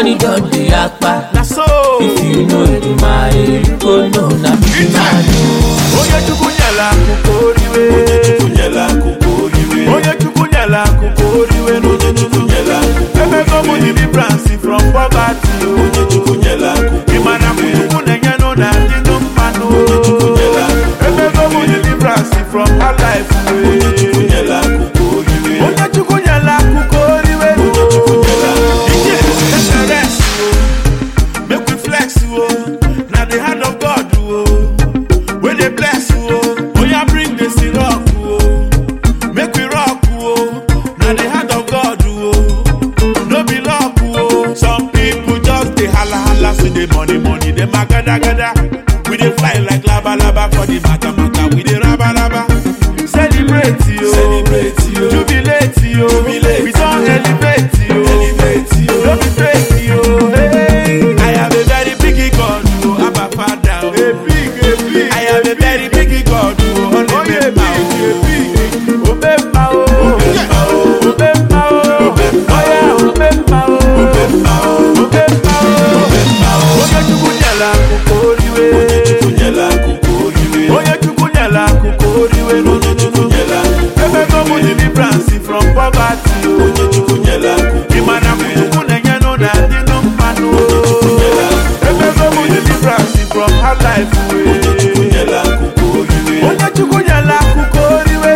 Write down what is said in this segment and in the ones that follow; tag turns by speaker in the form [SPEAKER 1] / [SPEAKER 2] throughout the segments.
[SPEAKER 1] money don dey yakpa.
[SPEAKER 2] Na so.
[SPEAKER 1] If you know Edumare, you go know na big man.
[SPEAKER 2] Onye chukwu nyela akụkọ oriwe. Onye chukwu nyela akụkọ oriwe. Emego m deliverance from poverty. Ị ma na chukwu na-enye nụ na ndị nụ mmanụ. Emego m deliverance from hard life. Onye chukwu nyela akụkọ oriwe. Ije SRS o. Make we flex o. Na the hand of God o. Wey dey bless o. Oya bring the syrup o. Make we rock o. Na the hand of God o. No be luck o. Some people just dey hala hala see the money money dem a gada gada. We dey fly like laba laba for the mata mata. We dey raba raba. Celebrate yo.
[SPEAKER 3] Celebrate yo.
[SPEAKER 2] Jubilate yo.
[SPEAKER 3] Jubilate
[SPEAKER 2] We don elevate yo.
[SPEAKER 3] Elevate yo.
[SPEAKER 2] No be fake yo. Hey. I have a very big God o. Abba Father o. A big, a big. I have a very big God o. On the oh, yeah, big, a big. Obemma o. Obemma o. Obemma o. Oya Obemma o. Obemma o. Obemma o. Onye Chukwu nyela akụkọ oriwe. Onye Chukwu nyela akụkọ oriwe. Emego m deliverance from poverty o. Ị ma na Chukwu na-enye nụ na ndị nụ mmanụ o. Emego m deliverance from hard life o. Onye Chukwu nyela akụkọ oriwe.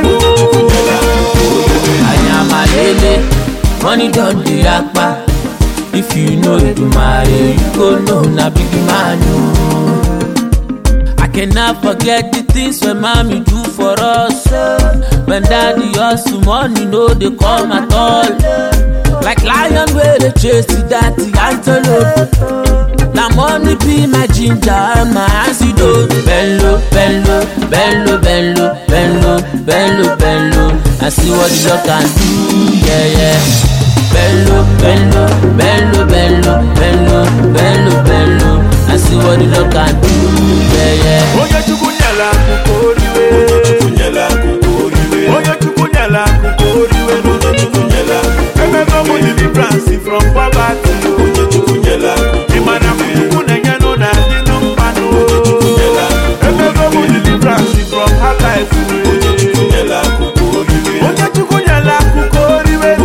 [SPEAKER 1] Ayamalele, money don dey yakpa. If you know Edumare, you go know na big man o. I cannot forget the things when mommy do for us. When daddy hustle, money no dey come at all. Like lion wey dey chase the dirty antelope. Na money be my ginger and my antidote. Bello, bello, bello, bello, bello, bello, bello. I see what the Lord can do, yeah, yeah. Bello, bello, bello, bello, bello, bello, bello. I see what the Lord can do, yeah, yeah.
[SPEAKER 2] Onye Chukwu nyela akụkọ oriwe. Onye Chukwu nyela akụkọ oriwe. Emego m deliverance from poverty o. Ị ma na Chukwu na-enye nụ na ndị nụ mmanụ o. Emego m deliverance from hard life o. Onye Chukwu nyela akụkọ oriwe.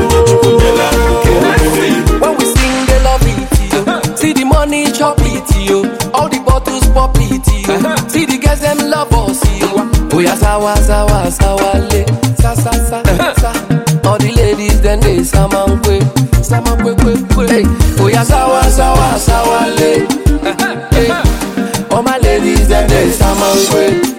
[SPEAKER 4] When we sing, they love it, yo. See the money chop it, yo. All the bottles pop it, yo. See the girls them love us, yo. Oh yeah, sawa sawa sawa le, sa sa sa sa. All the ladies then they samankwe, samankwe kwe kwe. Hey, oh yeah, sawa sawa sawa le. Hey, all my ladies then they samankwe.